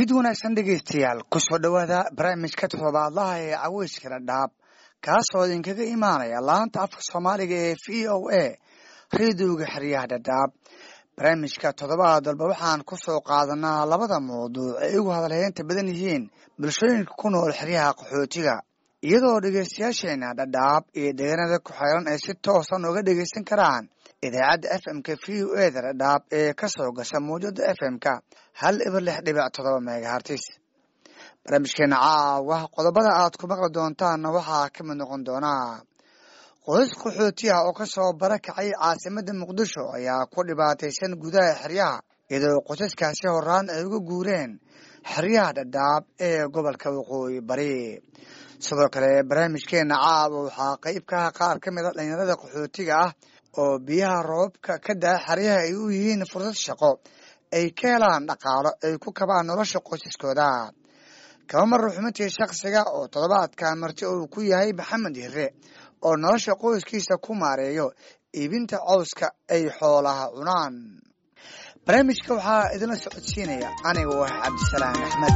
fiid wanaagsan dhegaystayaal kusoo dhowaada barnaamijka toddobaadlaha ee caweyska dhadhaab kaasoo idinkaga imaanaya laanta afka soomaaliga ee v o a rediyoga xeryaha dhadhaab barnaamijka toddobaad walba waxaan kusoo qaadanaa labada mawduuc ay ugu hadalheynta badan yihiin bulshooyinka ku nool xeryaha qaxootiga iyadoo dhegaystayaasheena dhadhaab iyo deegaanada ku xeeran ay si toosan uga dhegaysan karaan idaacadda f m-ka v o eda dhadhaab ee kasoo gasha mawjada f m-ka hal ibar lix dhibic todoba megahartis barnaamijkeena caawa qodobada aad ku maqli doontaanna waxaa ka mid noqon doonaa qoys qaxootiya oo kasoo barakacay caasimada muqdisho ayaa ku dhibaataysan gudaha xeryaha iyadoo qosaskaasi horaan ay uga guureen xeryaha dhadhaab ee gobolka waqooyi bari sidoo kale barnaamijkeena caawa waxaa qeyb ka ah qaar ka mid a dhalinyarada qaxootiga ah oo biyaha roobka ka daa xeryaha ay u yihiin fursad shaqo ay ka helaan dhaqaalo ay ku kabaan nolosha qoysaskooda kaba mar ruxumintii shakhsiga oo toddobaadkan marti uu ku yahay maxamed hire oo nolosha qoyskiisa ku maareeyo iibinta cowska ay xoolaha cunaan barnaamijka waxaa idinla socodsiinaya aniga ah cabdisalaam axmed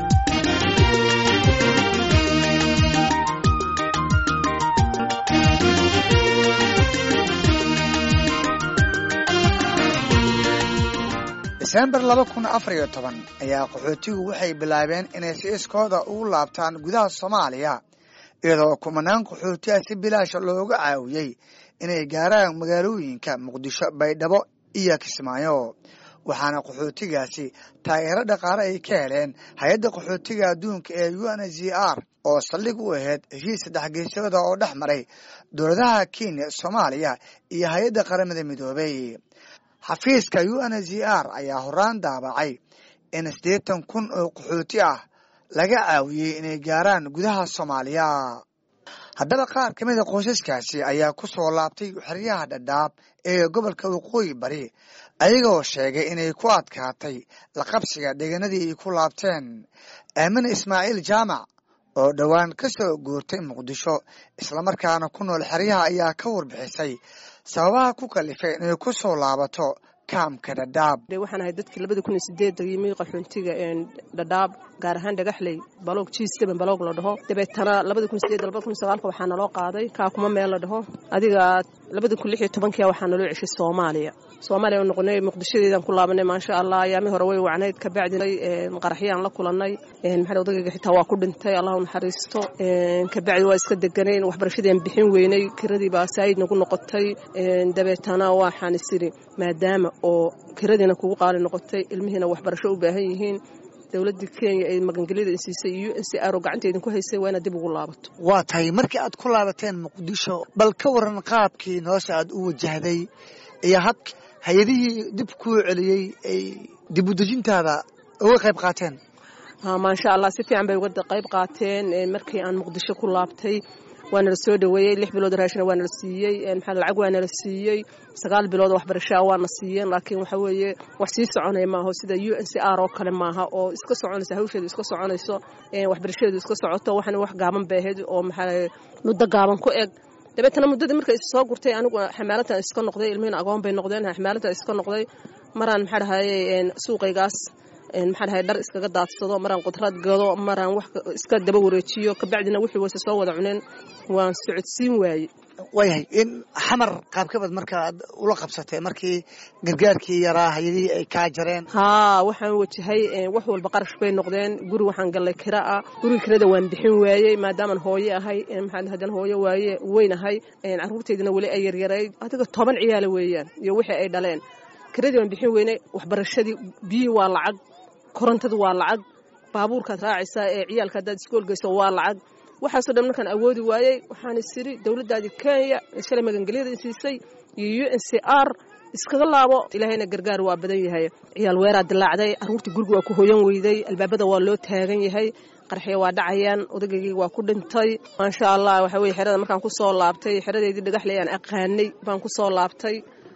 disembar laba kun afar iyo toban ayaa qaxootigu waxay bilaabeen inay si iskooda ugu laabtaan gudaha soomaaliya iyadoo kumanaan qaxooti ah si bilaasha looga caawiyey inay gaaraan magaalooyinka muqdisho baydhabo iyo kismaayo waxaana qaxootigaasi taageero dhaqaale ay ka heleen hay-adda qaxootiga adduunka ee u n z r oo saldhig u ahayd heshiis saddex geesooda oo dhex maray dowladaha kenya soomaaliya iyo hay-adda qaramada midoobay xafiiska u n z r ayaa horaan daabacay in siddeetan kun oo qaxooti ah laga caawiyey inay gaaraan gudaha soomaaliya haddaba qaar ka mid a qoysaskaasi ayaa ku soo laabtay xeryaha dhadhaab ee gobolka waqooyi bari ayagoo sheegay inay ku adkaatay la qabsiga deegaanadii ay ku laabteen aamine ismaaciil jaamac oo dhowaan ka soo guurtay muqdisho islamarkaana ku nool xeryaha ayaa ka warbixisay sababaha ku kalifay inay ku soo laabato kaamka dhadhaab waxaan ahay dadkii labada kun iyo sideedda yimi qaxoontiga dhadhaab gaar ahaan dhagaxley baloog g seven baloog la dhaho dabeetana labada kun sideedda labada kun iyo sagaalka waxaa naloo qaaday kaakuma meel la dhaho adiga labada kun lix iyo tobankia waxaa naloo ceshay soomaaliya soomaaliya u noqonay muqdishadeedaan ku laabanay maasha allah ayaami hore way wacnayd kabacdi qaraxyaan la kulanay maxaa odagayga xitaa waa ku dhintay allah u naxariisto kabacdi waa iska deganayn waxbarashadeen bixin weynay kiradii baa saayid nagu noqotay dabeetana waxaan isiri maadaama oo kiradiina kugu qaali noqotay ilmihiina waxbarasho u baahan yihiin dowladii kenya ee magangelyada siisay iyo u n c r oo gacanta idinku haysay waa inaad dib ugu laabato waa tahay markii aad ku laabateen muqdisho bal ka waran qaabkii nolosha aad u wajahday iyo habki hay-adihii dib kuu celiyey ay dib udejintaada uga qayb qaateen maasha allah si fiican bay uga qayb qaateen markii aan muqdisho ku laabtay waa nala soo dhaweeyey lix bilood raashina waa nala siiyey maxaa lacag waa nala siiyey sagaal bilood waxbarashaa waana siiyeen laakiin waxa weeye wax sii soconaya maaho sida u n c r oo kale maaha oo iska soconaysa hawsheedu iska soconayso waxbarashadeedu iska socoto waxana wax gaaban bay ahayd oo maxaa muddo gaaban ku eg dabeetana muddadii marka is soo gurtay anigu xamaalantan iska noqday ilmihiina agoon bay noqdeen xamaalantan iska noqday maraan maxaa dhahaye suuqaygaas maxaa dhahay dhar iskaga daadsado maraan qudrad gado maraan wax iska daba wareejiyo kabacdina wixii wayse soo wada cuneen waan socodsiin waaye waayahay in xamar qaabkabad markaad ula qabsatay markii gargaarkii yaraa hayadihii ay kaa jareen haa waxaan wajahay wax walba qarash bay noqdeen guri waxaan gallay kira ah guriga kirada waan bixin waayey maadaamaan hooye ahay maxaa haddaan hooye waaye weyn ahay carruurteydina weli ay yaryarayd adiga toban ciyaala weeyaan iyo wixii ay dhaleen kiradii waan bixin weynay waxbarashadii biyii waa lacag korontadu waa lacag baabuurkaad raacaysaa ee ciyaalka haddaad iskool geyso waa lacag waxaasoo dhan markaan awoodi waayey waxaan isiri dowladdaadii kenya ee shalay magangelyada siisay iyo u n c r iskaga laabo ilaahayna gargaar waa badan yahay ciyaal weeraa dilaacday carruurtii guriga waa ku hoyan weyday albaabada waa loo taagan yahay qarxya waa dhacayaan odaygayga waa ku dhintay maasha allah waxa weye xerada markaan ku soo laabtay xeradeydii dhagaxley aan aqaanay baan ku soo laabtay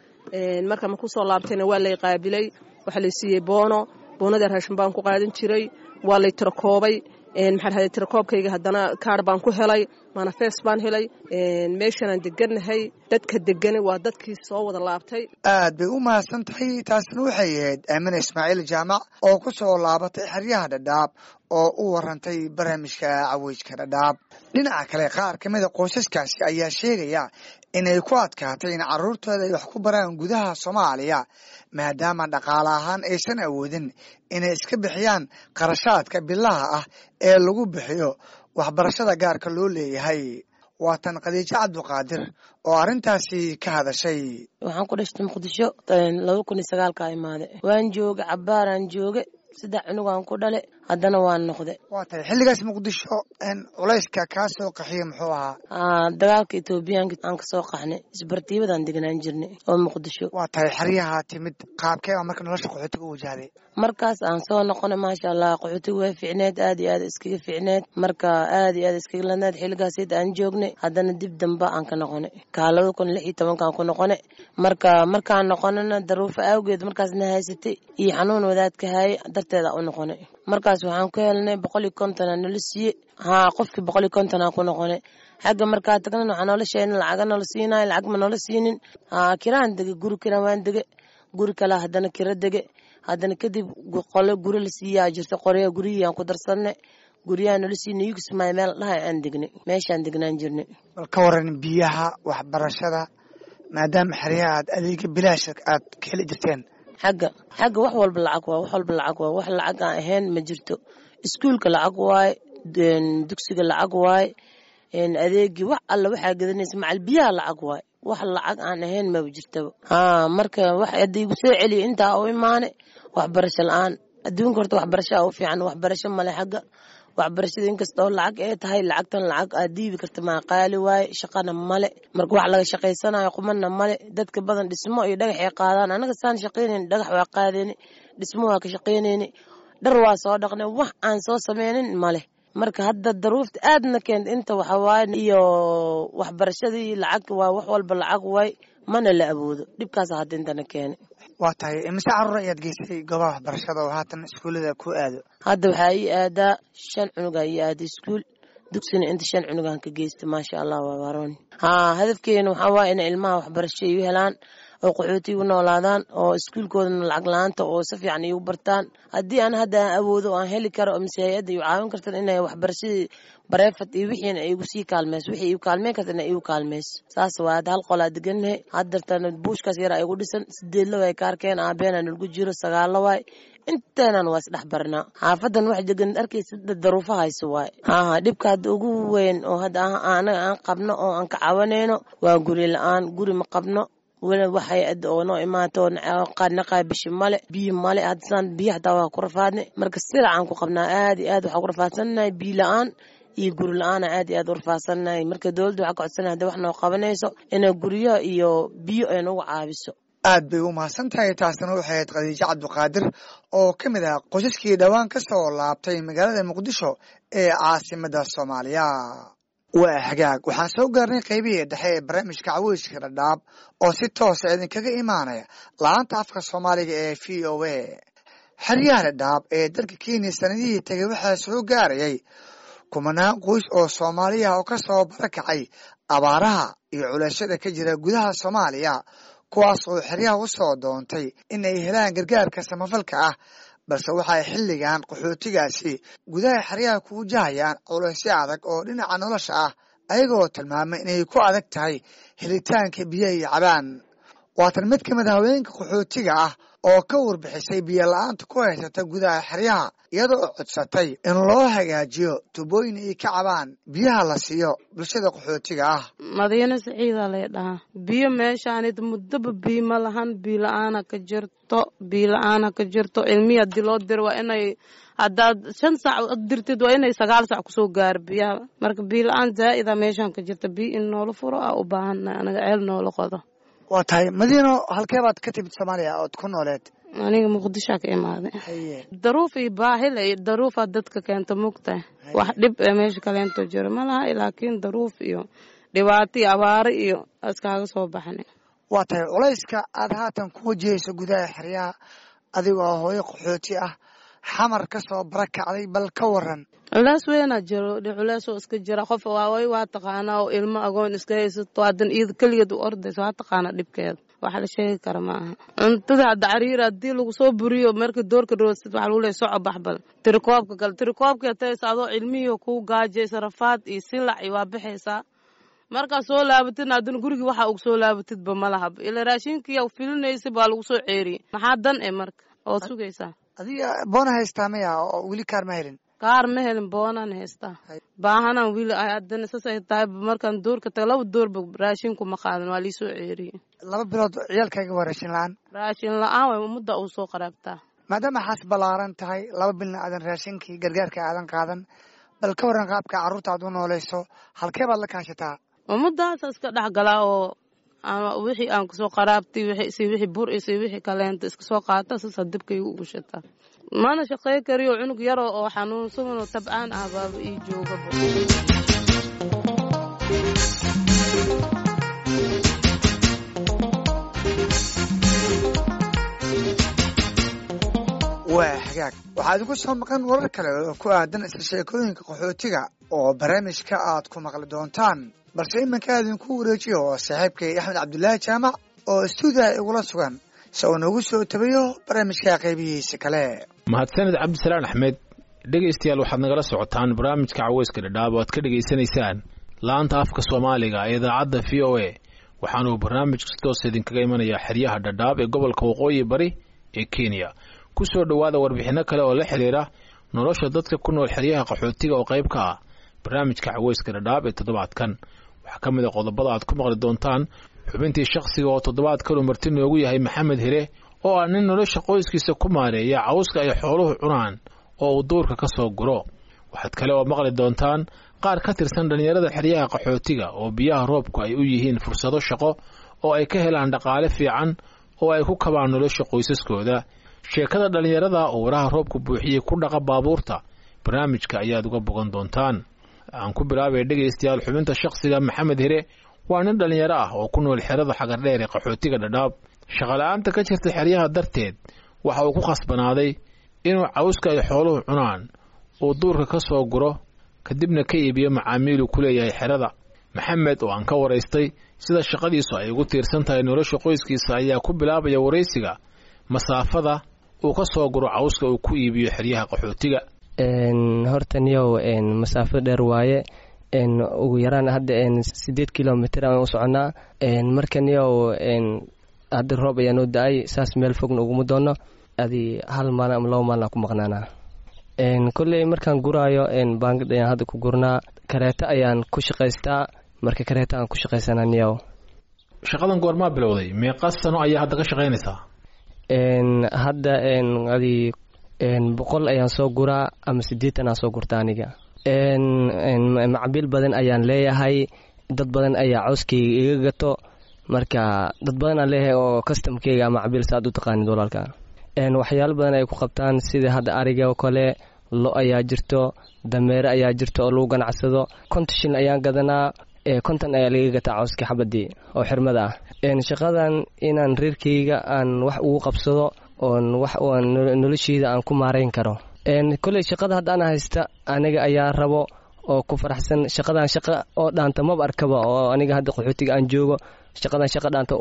markaan ku soo laabtayna waa lay qaabilay waxaa lay siiyey boono boonada raashin baan ku qaadan jiray waa lay tirakoobay maxaa dhahday tirakoobkayga haddana kaar baan ku helay manafees baan helay meeshanaan degannahay dadka degani waa dadkii soo wada laabtay aad bay u mahadsan tahay taasina waxay ahayd aamine ismaaciil jaamac oo ku soo laabatay xeryaha dhadhaab oo u warantay barnaamijka caweyska dhadhaab dhinaca kale qaar ka mida qoysaskaasi ayaa sheegaya inay ku adkaatay in carruurtooda ay wax ku baraan gudaha soomaaliya maadaama dhaqaale ahaan aysan awoodin inay iska bixiyaan qarashaadka bilaha ah ee lagu bixiyo waxbarashada gaarka loo leeyahay waa tan khadiijo cabdiqaadir oo arrintaasi ka hadashay waxaan ku dhashtay muqdisho laba kun iyo sagaalka imaade waan jooga cabaaraan jooge saddex cunugaan ku dhale haddana waan noqde waa tahay xilligaas muqdisho culayska kaa soo qaxiya muxuu ahaa dagaalka etoobiyaanka aan kasoo qaxnay isbartiibadaan deganaan jirnay oo muqdisho waa tahay xeryaha timid qaabkee a marka nolosha qaxootiga u wajahday markaas aan soo noqonay maasha allah qaxootiga way ficneed aad iyo aad iskaga ficneed marka aad iyo aad iskaga ladneed xilligaasd aan joognay haddana dib damba aan ka noqonay kaalada kun lix iyo tobankaan ku noqonay marka markaan noqonana daruufo awgeed markaasna haysatay iyo xanuun wadaadka haye darteeda u noqonay markaas waxaan ku helnay boqol iyo kontona nala siiye haa qofkii boqol iyo kontonaa ku noqonay xagga markaa tagnan waxaa noola sheegna lacaga noola siinayo lacag ma noola siinin haa kiraan dege guri kiraan waan dege guri kale haddana kiro dege haddana kadib qole guri la siiyaa jirto qorya gurihii aan ku darsanay guryaha noola siina yugsmaayo meel dhaha aan degnay meeshaan degnaan jirnay bal ka waran biyaha waxbarashada maadaama xeryaha aad adeega bilaasha aad ka heli jirteen xagga xagga wax walba lacag waa wax walba lacag waa wax lacag aan ahayn ma jirto iskuulka lacag waaye dugsiga lacag waaye adeegii wax alla waxaa gadanaysa macal biyaha lacag waaye wax lacag aan ahayn maba jirtaba haa marka wax hadda igu soo celiya intaa u imaane waxbarasho la-aan adduunka horta waxbarashaa u fiican waxbarasho male xagga waxbarashada inkastoo lacag ee tahay lacagtan lacag aad diibi karta maa qaali waaye shaqana male marka wax laga shaqaysanayo qumana male dadka badan dhismo iyo dhagax ay qaadaan anaga saan shaqaynayn dhagax waa qaadayni dhismo waa ka shaqaynayni dhar waa soo dhaqnay wax aan soo sameynin male marka hadda daruufta aadna keenta inta waxawaaye iyo waxbarashadii lacag waa wax walba lacag waay mana la awoodo dhibkaasa hadda intana keenay waa tahay imise carruur ayaad geysay goobaha waxbarashada oo haatan iskuullada ku aado hadda waxaa ii aadaa shan cunugaa ii aaday iskuul dugsina inta shan cunugaan ka geysta maasha allah waa waarooni haa hadafkeena waxaa waaya inay ilmaha waxbarasho iyu helaan oo qaxooti igu noolaadaan oo iskuulkoodana lacag la-aanta oo si fiican iigu bartaan haddii aan hadda aan awoodo aan heli karo mise hay-adda igu caawin kartan inay waxbarashadii bareefad iyo wixiina igu sii kaalmeyso wixii igu kaalmeyn karta inay igu kaalmeyso saas waa hadda hal qolaa degannahay haddartana buushkaas yaraa igu dhisan sideedla way ka arkeen aabeenaa nalgu jiro sagaalla waay inteenan waa isdhex barnaa xaafadan wax degan arkaysa daruufo hayso waay haha dhibka hadda ugu weyn oo hadda anaga aan qabno oo aan ka cawanayno waa guri la-aan guri ma qabno weli waxay ad oo noo imaato naqaa bishi male biyo male hadsaan biyo hataa waa ku rafaadnay marka silacaan ku qabnaa aad iyo aad waxaa ku rafaadsannahay biyo la-aan iyo guri la-aana aad iyo aad u rafaadsannahay marka dowladda waxaa ka codsanaya hadda wax noo qabanayso inay guryo iyo biyo ay nagu caabiso aad bay u mahadsan tahay taasina waxay ahayd khadiijo cabdiqaadir oo ka mid ah qosaskii dhowaan ka soo laabtay magaalada muqdisho ee caasimada soomaaliya waa hagaag waxaan soo gaarnay qaybihii dhexe ee barnaamijka caweyska dhadhaab oo si toosa idinkaga imaanaya la-aanta afka soomaaliga ee v o a xeryaha dhadhaab ee dalka kenya sanadihii tegay waxaa soo gaarayay kumanaan qoys oo soomaaliya oo ka soo barakacay abaaraha iyo culashada ka jira gudaha soomaaliya kuwaas oo xeryaha u soo doontay in ay helaan gargaarka samafalka ah balse waxay xilligan qaxootigaasi gudaha xeryaha ku wajahayaan culaysyo adag oo dhinaca nolosha ah ayagoo tilmaamay inay ku adag tahay helitaanka biyaha iyo cabaan waatan mid ka mid a haweenka qaxootiga ah oo ka warbixisay biyo la-aanta ku haysata gudaha xeryaha iyadoo codsatay in loo hagaajiyo tubooyin ay ka cabaan biyaha la siiyo bulshada qaxootiga ah madiino siciida lay dhahaa biyo meeshaanid muddaba biyo ma lahan biyo la-aana ka jirto biyo la-aana ka jirto ilmihi haddii loo diro waa inay haddaad shan saac dirtid waa inay sagaal saac kusoo gaaro biyaha marka biyo la-aan zaa'ida meeshaan ka jirta biyo in noola furo aa u baahannahay anaga ceel noola qodo waa tahay madiino halkee baad ka timid soomaaliya ood ku nooleed aniga muqdishoa ka imaaday daruuf iyo baahila iyo daruufaa dadka keenta mugtahay wax dhib ee meesha kaleento jiro ma laha laakiin daruuf iyo dhibaato iyo abaaro iyo iskaaga soo baxnay waa tahay culayska aad haatan ku wajahayso gudaha xeryaha adigoo hooyo qaxooti ah xamar ka soo barakacday bal ka waran culays weynaa jiro culays oo iska jira qof waaway waa taqaanaa oo ilmo agoon iska haysato hadan iyada keligeed u ordayso waa taqaanaa dhibkeeda wax la sheegi kara ma aha cuntada hadda cariir haddii lagu soo buriyo marka doorka roostid waxaa lagu leeyahay soco baxbal tirikoobka kale tirikoobka taysa adoo cilmihii kuu gaajaysa rafaad iyo silac iyo waa baxaysaa markaa soo laabatidna haddana gurigii waxaa ugu soo laabatidba ma lahaba ila raashinkiiya filinaysa baa lagu soo ceeriyey maxaa dan e marka oo sugaysaa adiga boona haystaa maya oo weli kaar ma helin kaar ma helin boonaan haystaa baahanaan wiili ahay haddana saasay tahay markaan doorka taga laba doorba raashinku ma qaadan waa liisoo ceeriyey laba bilood ciyaalkayga waa raashin la-aan raashin la-aan way mudda uu soo qaraabtaa maadaama xaas ballaaran tahay laba bilna aadan raashinkii gargaarka aadan qaadan bal ka waran qaabka carruurta aad u noolayso halkee baad la kaashataa ummadaasa iska dhex galaa oo ama wixii aan kusoo qaraabtay si wixii bur si wixii kaleenta iska soo qaata sasa dibkaygu ugu shataa mana shaqey kariyo cunug yaro oo xanuunsanoo tabcaan ah baaba ii joogaba waa xagaag waxaa idigu soo maqan warar kale oo ku aadan isla sheekooyinka qaxootiga oo barnaamijka aad ku maqli doontaan balse iminka idinku wareejiyo oo saaxiibkay axmed cabdulaahi jaamac oo stuudiya igula sugan si uu noogu soo tabayo barnaamijka qaybihiisa kale mahadsaned cabdisalaan axmed dhegaystayaal waxaad nagala socotaan barnaamijka caweyska dhadhaab oo aad ka dhegaysanaysaan laanta afka soomaaliga ee idaacadda v o a waxaanuu barnaamijka si toos idinkaga imanayaa xeryaha dhadhaab ee gobolka waqooyi bari ee kenya ku soo dhowaada warbixinno kale oo la xidhiira nolosha dadka ku nool xeryaha qaxootiga oo qayb ka ah barnaamijka caweyska dhadhaab ee toddobaadkan waxaa ka mid a qodobada aad ku maqli doontaan xubintii shakhsiga oo toddobaadkanu marti noogu yahay maxamed hire oo ah nin nolosha qoyskiisa ku maareeya cawska ay xooluhu cunaan oo uu duurka ka soo guro waxaad kale oo maqli doontaan qaar ka tirsan dhallinyarada xeryaha qaxootiga oo biyaha roobku ay u yihiin fursado shaqo oo ay ka helaan dhaqaale fiican oo ay ku kabaan nolosha qoysaskooda sheekada dhallinyarada oo waraha roobku buuxiyey ku dhaqa baabuurta barnaamijka ayaad uga bogan doontaan aan ku bilaabaya dhegaystayaal xubinta shakhsiga maxamed hire waa nin dhallinyaro ah oo ku nool xerada xagardheer ee qaxootiga dhadhaab shaqola'aanta ka jirta xeryaha darteed waxa uu ku khasbanaaday inuu cawska ay xooluhu cunaan uu duurka ka soo guro kadibna ka iibiyo macaamiiluu ku leeyahay xerada maxamed oo aan ka waraystay sida shaqadiisu ay ugu tiirsan tahay nolosha qoyskiisa ayaa ku bilaabaya waraysiga masaafada uu ka soo guro cawska uu ku iibiyo xeryaha qaxootiga horta niyow masaafo dheer waaye ugu yaraan hadda sideed kilomitr aan u soconaa marka niyow hadda roob ayaa noo da-ay saas meel fogna uguma doono adi hal maalin ama laba maalin aan ku maqnaanaa kolley markaan guraayo baangad ayaan hadda ku gurnaa kareeto ayaan ku shaqaystaa marka kareeto aan ku shaqaysanaa niyow shaqadan goormaa bilowday meeqa sano ayaa hadda ka shaqaynaysaa hadda adi boqol ayaan soo guraa ama sideetan aan soo gurta aniga macabiil badan ayaan leeyahay dad badan ayaa cawskayga iga gato marka dad badan aan leeyahay oo customkeyga macabiil saaad u taqaanid walaalka waxyaalo badan ay ku qabtaan sida hadda ariga oo kale lo ayaa jirto dameere ayaa jirto oo lagu ganacsado konton shilin ayaan gadanaa konton ayaa laga gataa cawskii xabadii oo xirmada ah shaqadan inaan reerkeyga aan wax ugu qabsado oon wax nolosheyda aan ku maarayn karo kolley shaqada haddaan haysta aniga ayaa rabo oo ku faraxsan shaqadan shaqa oo dhaanta maba arkaba oo aniga hadda qaxootiga aan joogo shaqadan shaqa dhaanta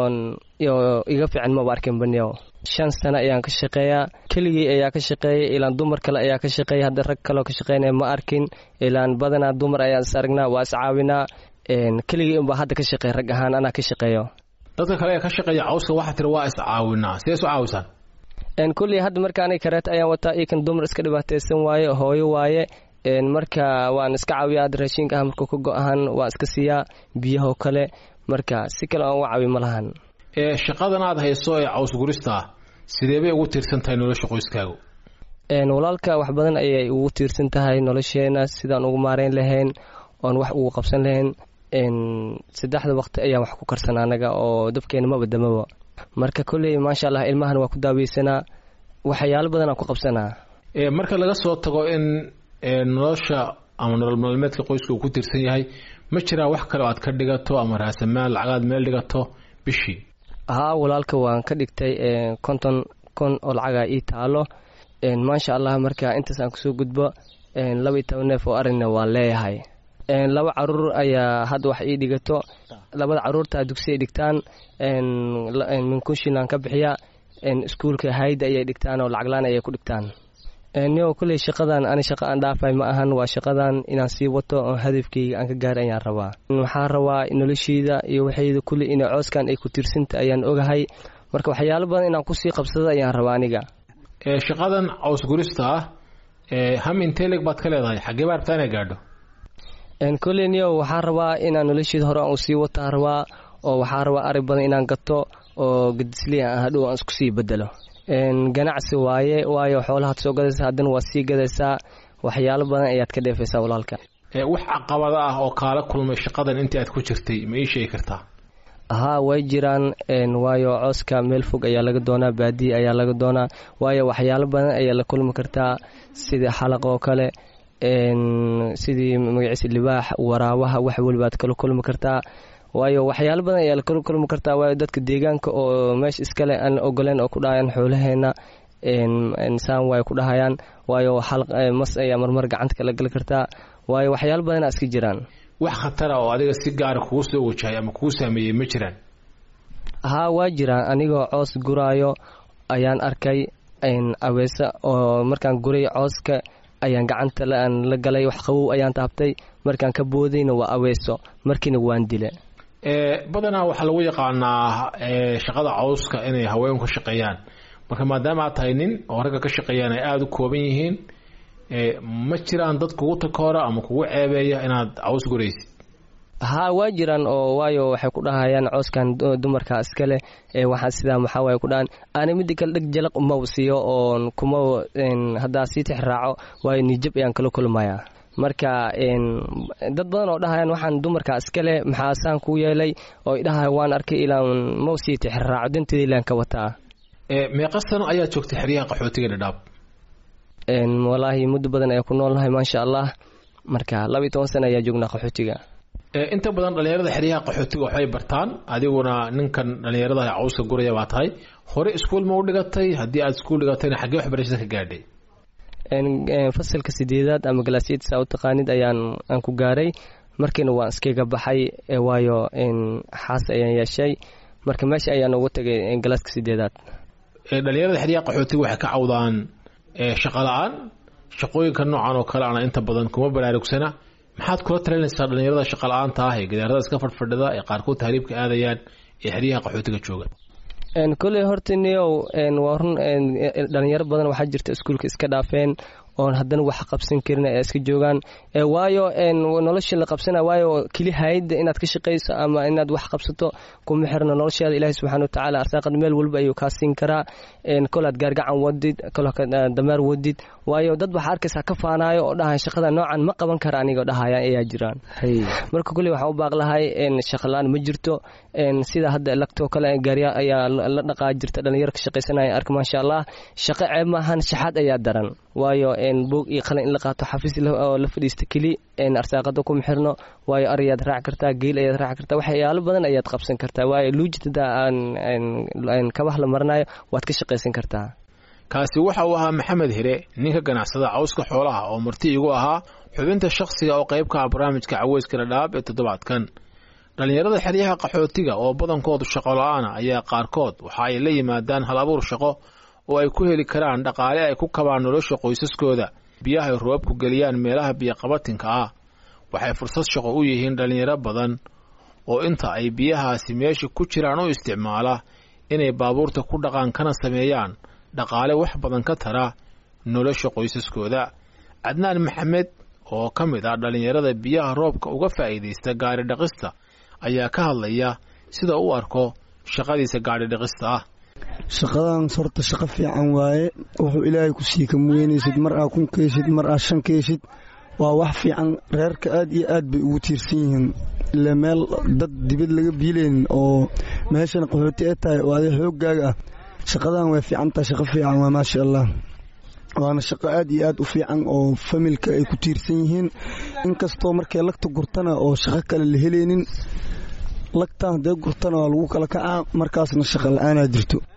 iga fiican maba arkin baniyo shan sano ayaan ka shaqeeyaa keligii ayaa ka shaqeeyay ilaan dumar kale ayaa ka shaqeeya hadda rag kaleo ka shaqeynaya ma arkin ilaan badanaa dumar ayaan is aragnaa waa is caawinaa keligii unbaa hadda ka shaqeeya rag ahaan anaa ka shaqeeyo dadka kale ee ka shaqeeya cawska waxaa tiri waa is caawinaa sidee isu caawisaan kulley hadda marka aniga kareeto ayaan wataa iyokan dumar iska dhibaataysan waaye hooyo waaye marka waan iska caawiya hadda raashinka ah markuu ka go-ahan waa iska siiyaa biyahoo kale marka si kale aan uga caawiya ma lahan shaqadan aad hayso ee caws gurista ah sidee bay ugu tiirsan tahay nolosha qoyskaagu walaalka wax badan ayay ugu tiirsan tahay nolosheena sidaan ugu maarayn lahayn oon wax ugu qabsan lahayn saddexda waqti ayaan wax ku karsan anaga oo dabkeena maba damaba marka kolley maasha allah ilmahan waa ku daaweysanaa waxyaalo badan aan ku qabsanaa marka laga soo tago in nolosha ama nolol maalmeedka qoyska uu ku tiirsan yahay ma jiraa wax kale oo aad ka dhigato ama raasamaal lacagaad meel dhigato bishii haa walaalka waan ka dhigtay konton kun oo lacaga ii taalo maasha allah marka intaas aan kusoo gudbo laba iyo toban neef oo arina waan leeyahay laba caruur ayaa hadda wax ii dhigato labada caruurta dugsi ay dhigtaan min kun shillaan ka bixiya iskuulka hayda ayay dhigtaan oo lacaglaan ayay ku dhigtaan niyo kulley shaqadan ani shaqa aan dhaafay ma ahan waa shaqadan inaan sii wato oo hadafkayga aan ka gaara ayaan rabaa waxaan rabaa nolosheyda iyo waxayda kulley inay cooskan ay ku tirsanta ayaan ogahay marka waxyaalo badan inaan kusii qabsado ayaan rabaa aniga shaqadan caws gurista ah ham inteleg baad ka leedahay xaggee baa rabtaa inay gaadho kolley niyo waxaan rabaa inaan nolosheeda hore aan usii wataan rabaa oo waxaan rabaa ari badan inaan gato oo gadisli aan hadhow aan isku sii bedelo ganacsi waaye waayo xoolahaad soo gadaysaa haddana waad sii gadaysaa waxyaalo badan ayaad ka dheefaysaa walaalka wax caqabada ah oo kaala kulmay shaqadan intii aad ku jirtay ma ii sheegi kartaa haa way jiraan waayo cooska meel fog ayaa laga doonaa baadiya ayaa laga doonaa waayo waxyaalo badan ayaa la kulmi kartaa sidii xalaq oo kale sidii magaciisa libaax waraabaha wax welibaad kala kulmi kartaa waayo waxyaalo badan ayaa lakala kulmi kartaa waayo dadka deegaanka oo meesha iskale aan ogoleen oo ku dhahayaan xoolaheena saan way ku dhahayaan waayo xalaq mas ayaa marmar gacanta kala geli kartaa waayo waxyaalo badanaa iska jiraan wax khatara oo adiga si gaara kugu soo wajahay ama kugu saameeyey ma jiraan haa waa jiraan anigoo coos guraayo ayaan arkay aweesa oo markaan guray cooska ayaan gacanta la galay wax qabow ayaan taabtay markaan ka boodayna waa aweeso markiina waan dile badanaa waxaa lagu yaqaanaa shaqada cawska inay haweenku ka shaqeeyaan marka maadaama aad tahay nin oo ragga ka shaqeeyaan ay aada u kooban yihiin ma jiraan dad kugu takoora ama kugu ceebeeya inaad caws guraysid haa waa jiraan oo waayo waxay ku dhahayaan cooskan dumarka iskale waxaa sidaa maxaa waay ku dhahan ani midda kale dheg jalaq uma siiyo oon kuma haddaa sii tix raaco waayo nijab ayaan kala kulmayaa marka dad badan oo dhahayaan waxaan dumarka iskale maxaa saan ku yeelay oo idhahay waan arkay ilaan ma sii tix raaco danteeda ilaan ka wataa meeqa sano ayaa joogtay xeryaha qaxootiga dhadhaab walaahi muddo badan ayaa ku noolnahay maasha allah marka laba iyo toban sana ayaa joognaa qaxootiga inta badan dhalinyarada xeryaha qaxootiga waxbay bartaan adiguna ninkan dhalinyarada cawska guraya baa tahay hore iskuul ma u dhigatay haddii aad iskuul dhigatayna xaggee waxbarashada ka gaadhay fasalka sideedaad ama galaasiyadsa u taqaanid ayaan aan ku gaaray markiina waan iskaga baxay waayo xaas ayaan yeeshay marka meesha ayaan ugu tagay galaaska sideedaad dhalinyarada xeryaha qaxootiga waxay ka cawdaan shaqa la-aan shaqooyinka noocan oo kale ana inta badan kuma baraarugsana maxaad kula talinaysaa dhalinyarada shaqa la-aanta ah ee gidaarada iska fadhfadhida ee qaarkood tahriibka aadayaan ee xeryaha qaxootiga jooga kolley horta niyow waa run dhalinyaro badan waxaa jirta iskuulka iska dhaafeen oon haddana wax qabsan karin ay iska joogaan waayo nolosha la qabsana waayo keli hayda inaad ka shaqayso ama inaad wax qabsato kuma xirno noloshaada ilaahi subxana watacaala arsaaqad meel walba ayuu kaa siin karaa kolaad gaargacan wadid kol dameer wadid waayo dad waxaa arkaysaa ka faanaayo oo dhahay shaqada noocan ma qaban kara anigoo dhahaya ayaa jiraan marka kulley waxaa u baaqlahay shaqalaan ma jirto sida hadda lagtoo kale gaarya ayaa la dhaqaa jirta dhalinyaro ka shaqaysanaya arka maasha allah shaqo ceeb maahan shaxaad ayaa daran waayo boog iyo qalin in la qaato xafiis oo la fadhiista keli arsaaqada kuma xirno waayo arayaad raaci kartaa geel ayaad raaci kartaa waxyaalo badan ayaad qabsan kartaa waayo luujida aan kabaha la maranayo waad ka shaqaysan kartaa kaasi waxa uu ahaa maxamed hire ninka ganacsada cawska xoolaha oo marti igu ahaa xubinta shakhsiga oo qayb ka ah barnaamijka caweyska dhadhaab ee toddobaadkan dhallinyarada xeryaha qaxootiga oo badankoodu shaqo la-aana ayaa qaarkood waxa ay la yimaadaan hal abuur shaqo oo ay ku heli karaan dhaqaale ay ku kabaan nolosha qoysaskooda biyaha ay roobabku geliyaan meelaha biyoqabatinka ah waxay fursad shaqo u yihiin dhallinyaro badan oo inta ay biyahaasi meesha ku jiraan u isticmaala inay baabuurta ku dhaqaan kana sameeyaan dhaqaale wax badan ka tara nolosha qoysaskooda cadnaan maxamed oo ka mid ah dhallinyarada biyaha roobka uga faa'iidaysta gaari dhaqista ayaa ka hadlaya sida u arko shaqadiisa gaari dhaqista ah shaqadan horta shaqo fiican waaye wuxuu ilaahay ku sii kamuweynaysid mar aa kun keeshid mar aa shan keeshid waa wax fiican reerka aad iyo aad bay ugu tiirsan yihiin ile meel dad dibad laga biilaynin oo meeshana qaxooti ee tahay oo adi xooggaaga ah shaqadan way fiican tahay shaqo fiican waa maasha allah waana shaqo aad iyo aad u fiican oo familka ay ku tiirsan yihiin inkastoo markay lagta gurtana oo shaqo kale la helaynin lagtan haddee gurtana waa lagu kala kacaa markaasna shaqa la-aanaa jirto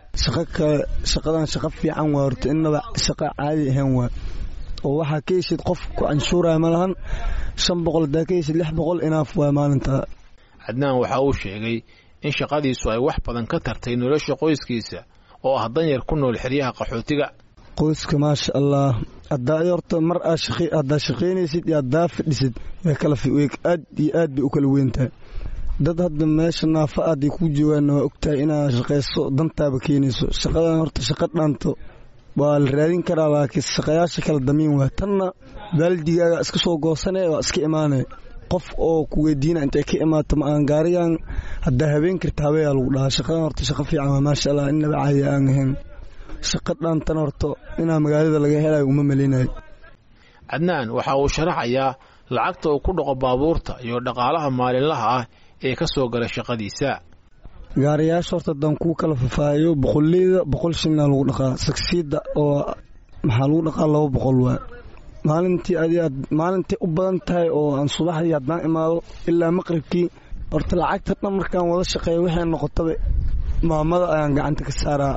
shaqo kale shaqadan shaqo fiican waa horta innaba shaqo caadi ahaan waa oo waxaa ka heshid qof ku canshuuraya ma lahan shan boqol hadaa ka heshid lix boqol inaaf waa maalintaa cadnaan waxa uu sheegay in shaqadiisu ay wax badan ka tartay nolosha qoyskiisa oo ah danyar ku nool xeryaha qaxootiga qoyska maasha allah hadaa horta mar haddaa shaqaynaysid iyo haddaa fadhisid way kala aad iyo aad bay u kala weyntahay dad hadda meesha naafa aaday kuu joogaan waa ogtahay inaad shaqayso dantaaba keenayso shaqadan horta shaqo dhaanto waa la raadin karaa laakiin shaqayaasha kala damiin waa tanna baaldigaaga iska soo goosanaya waa iska imaanaya qof oo ku weydiina intay ka imaato ma aan gaarigan haddaa habeen karta habeeyaa lagu dhahaa shaqadan horta shaqo fiican waa maasha allah innaba caadi aan ahayn shaqo dhaantan horta inaa magaalada laga helayo uma melinayo cadnaan waxa uu sharaxayaa lacagta uu ku dhaqo baabuurta iyo dhaqaalaha maalinlaha ah ee ka soo gala shaqadiisa gaariyaasha horta haddaan kuu kala fafaahiyo boqoleyda boqol shilnaa lagu dhaqaa sagsiida oo maxaa lagu dhaqaa laba boqol waa maalintii adi aad maalintii u badan tahay oo aan subaxdii haddaan imaado ilaa maqribkii horta lacagta dhan markaan wada shaqeeya waxay noqotaba maamada ayaan gacanta ka saaraa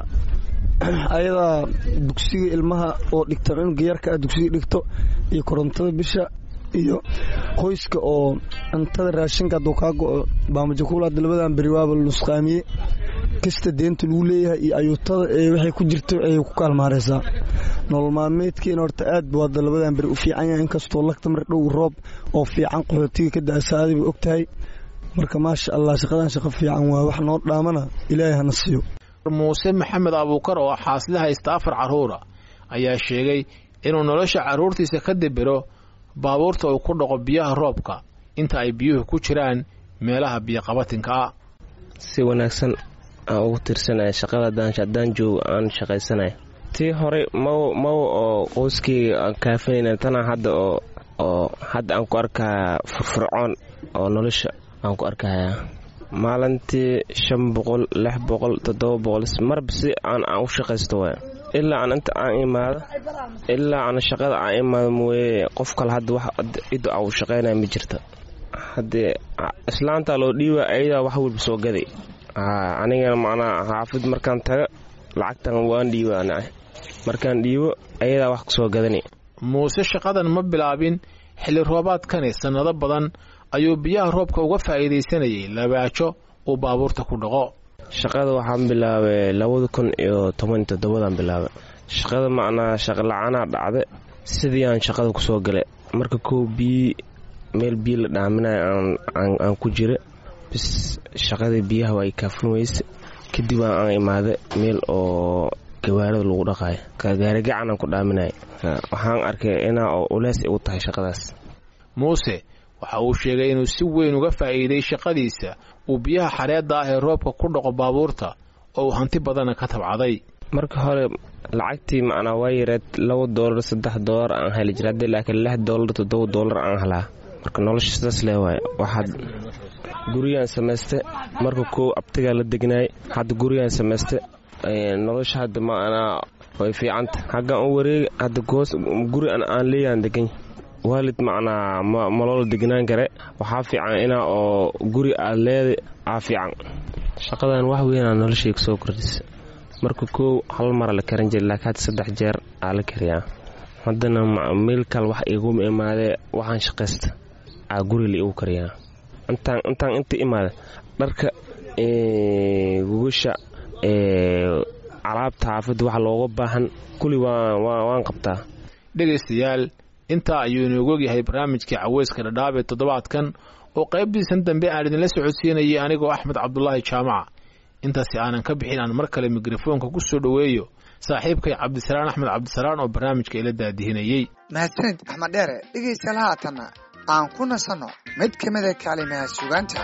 ayadaa dugsiga ilmaha oo dhigta cunuga yarka a dugsiga dhigto iyo korontada bisha iyo qoyska oo cuntada raashinka hadduu kaa go-o baamajakuul hadda labadan beri waaba nusqaamiye kasta deenta lagu leeyahay iyo ayuutada ee waxay ku jirto ayay ku kaalmaaraysaa nolol maalmeedkiina horta aad bu hadda labadan beri u fiican yahay inkastoo lagta mar dhow roob oo fiican qaxootiga ka da-saaaday bay og tahay marka maasha allah shaqadan shaqo fiican waa wax noo dhaamana ilaahay hana siiyo muuse maxamed abuukar oo xaasli haysta afar carruura ayaa sheegay inuu nolosha carruurtiisa ka dibiro baabuurta uu ku dhaqo biyaha roobka inta ay biyuhu ku jiraan meelaha biyoqabatinka ah si wanaagsan aan ugu tirsanaya shaqada haddaan joogo aan shaqaysanaya tii horey maw maw oo qoyskeyga aan kaafinayna tana hadda oo oo hadda aan ku arkaa firfircoon oo nolosha aan ku arkaya maalintii shan boqol lix boqol toddoba boqol marba si aan aan u shaqaysto waay ilaa aan inta aan imaado ilaa aan shaqada aan imaado mooye qof kale hadda wax cidda aan u shaqaynaya ma jirta haddee islaantaa loo dhiiba ayadaa wax walba soo gaday anigana macnaa xaafid markaan taga lacagtan waan dhiiba markaan dhiibo ayadaa wax kusoo gadani muuse shaqadan ma bilaabin xilli roobaadkani sannado badan ayuu biyaha roobka uga faa'iidaysanayay labaajo uu baabuurta ku dhaqo shaqada waxaan bilaabay labada kun iyo toban toddobadaan bilaabay shaqada macnaa shaqala-aanaa dhacda sidii aan shaqada kusoo galay marka kow biyi meel biyo la dhaaminayo aan ku jira bis shaqadii biyaha waa i kaafin weyse kadib aan imaaday meel oo gawaarada lagu dhaqayo gaarigacanaan ku dhaaminaya waxaan arkay inaa oo uleys u tahay shaqadaas muuse waxa uu sheegay inuu si weyn uga faa'iiday shaqadiisa uu biyaha xareedda ah ee roobka ku dhaqo baabuurta oo uu hanti badana ka tabcaday marka hore lacagtii macnaa waa yareed laba doolar saddex doolar aan heli jira haddii laakiin lix doolar toddoba doolar aan helaa marka nolosha sidaas lee waay waxaad gurigaan samaysta marka kow abtigaa la degnaay hadda gurigaan samaysta nolosha hadda macnaa way fiicanta haggaan u wareega hadda goos guri aan leeyaan degan waalid macnaa maloola degnaan kare waxaa fiican inaa oo guri aad leeda aa fiican shaqadan wax weynaa noloshay kusoo kordhisa marka koow hal mara la karan jira laakiin hadda saddex jeer aa la kariyaa haddana meel kale wax iguma imaadee waxaan shaqaysta aa guri la igu kariyaa intaan intaan inta imaada dharka gugasha alaabta xaafadda wax looga baahan kulli waan qabtaa dhegaystayaal intaa ayuu inoogu ogyahay barnaamijkii caweyska dhadhaab ee toddobaadkan oo qaybtiisan dambe aan idinla socodsiinayay anigoo axmed cabdulaahi jaamaca intaasi aanan ka bixin aan mar kale mikrofoonka ku soo dhoweeyo saaxiibkay cabdisalaan axmed cabdisalaan oo barnaamijka ila daadihinayey mahadsanid axmed dheere dhegaystayaal haatanna aan ku nasanno mid ka mida kaalimaha sugaanta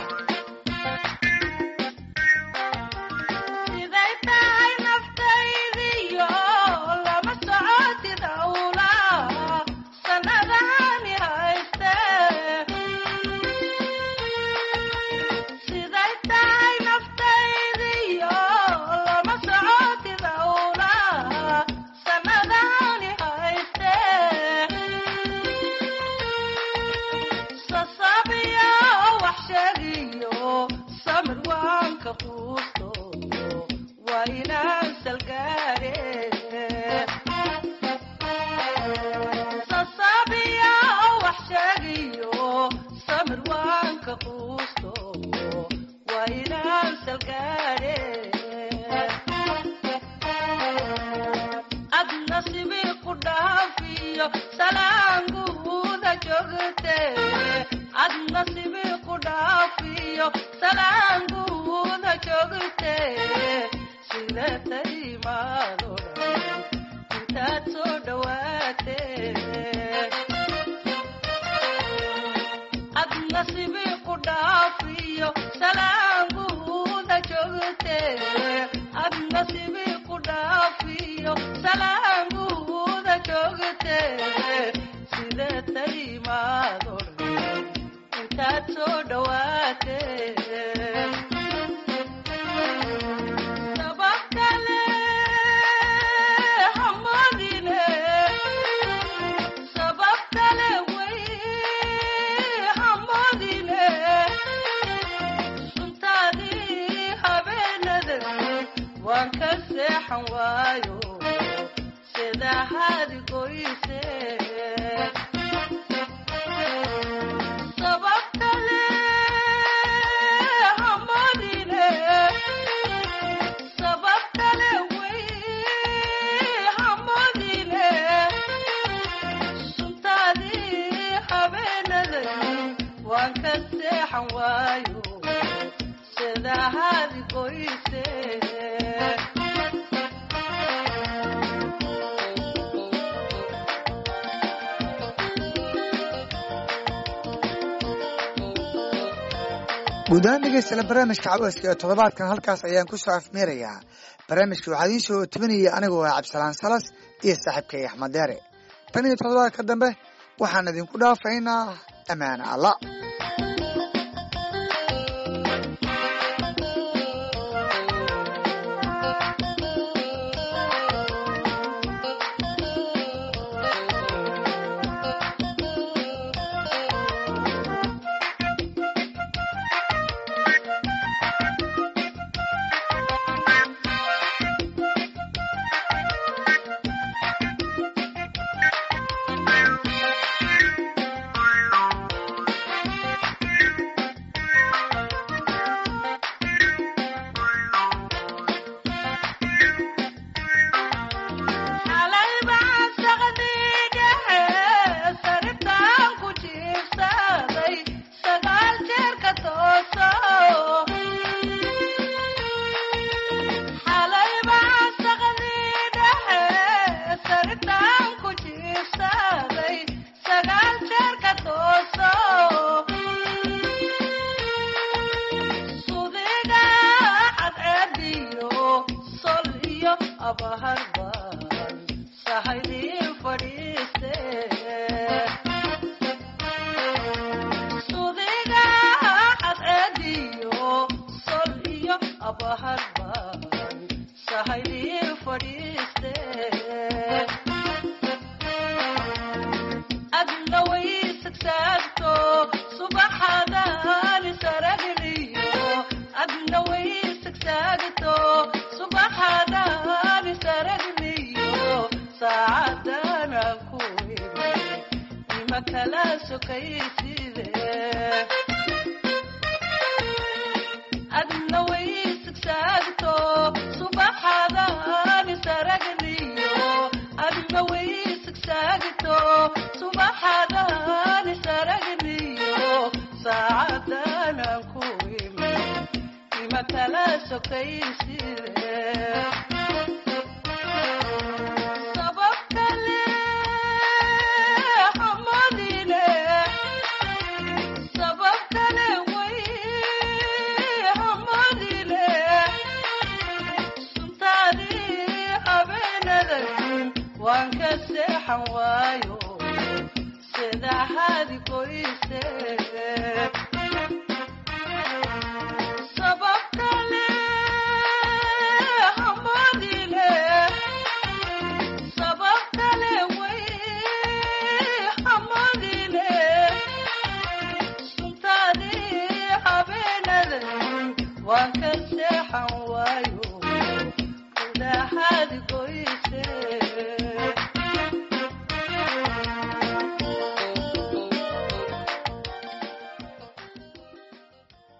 samir waanka quusto waa inaan samir waan ka quusto waa inaan salgaadhe ad nasibi ku dhaafiyo salaanguuda joogte ad nasibi ku dhaafiyo salaanguuda joogte sida taimaado intaad soo dhawaate ad nasibi ku dhaafiyo salaanguuda joogte ad nasibi ku dhaafiyo salaanguuda joogte sida taimaado intaad soo dhawaate sabab kale hamadine sabab kale way hamadine suntaadii habeenada waan ka seexan waayo sida hadi goyse sabab kale hamadine sabab kale way hamadine suntaadii habeenada waan ka seexan waayo sida hadi goyse guud ahaan dhegeystayaal barnaamijka caweyska ee toddobaadkan halkaas ayaan ku soo afmeerayaa barnaamijka waxaa idiin soo tebinaya anigoo ah cabdisalaan salas iyo saaxiibkay axmed deere tan iyo toddobaadka dambe waxaan idinku dhaafaynaa ammaane alla xalay baan saqdii dhexe saritaan ku jiibsaday sagaal jeer ka tooso xalay baan saqdii dhexe saritaan ku jiibsaday sagaal jeer ka tooso sudiga cadceediyo sol iyo abaharban sahaydii fadhiiste sudiga cadceediyo sol iyo abaharban sahaydii fadhiiste adna way sagsaagto subaxadaan isaragniyo adna way sagsaagto subaxadaan isaragniyo saacadana ku imi ima kala sokayside adna way sagsaagto subaxadaan isaragniyo adna way sagsaagto subaxadaan isaragniyo saacadana ku imi ima kala sokayside sabab kale hamadine sabab kale way hamadine suntaadii habeenada waan ka seexan waayo sida hadi goyse sabab kale hamadine sabab kale way hamadine suntaadii habeenada waan ka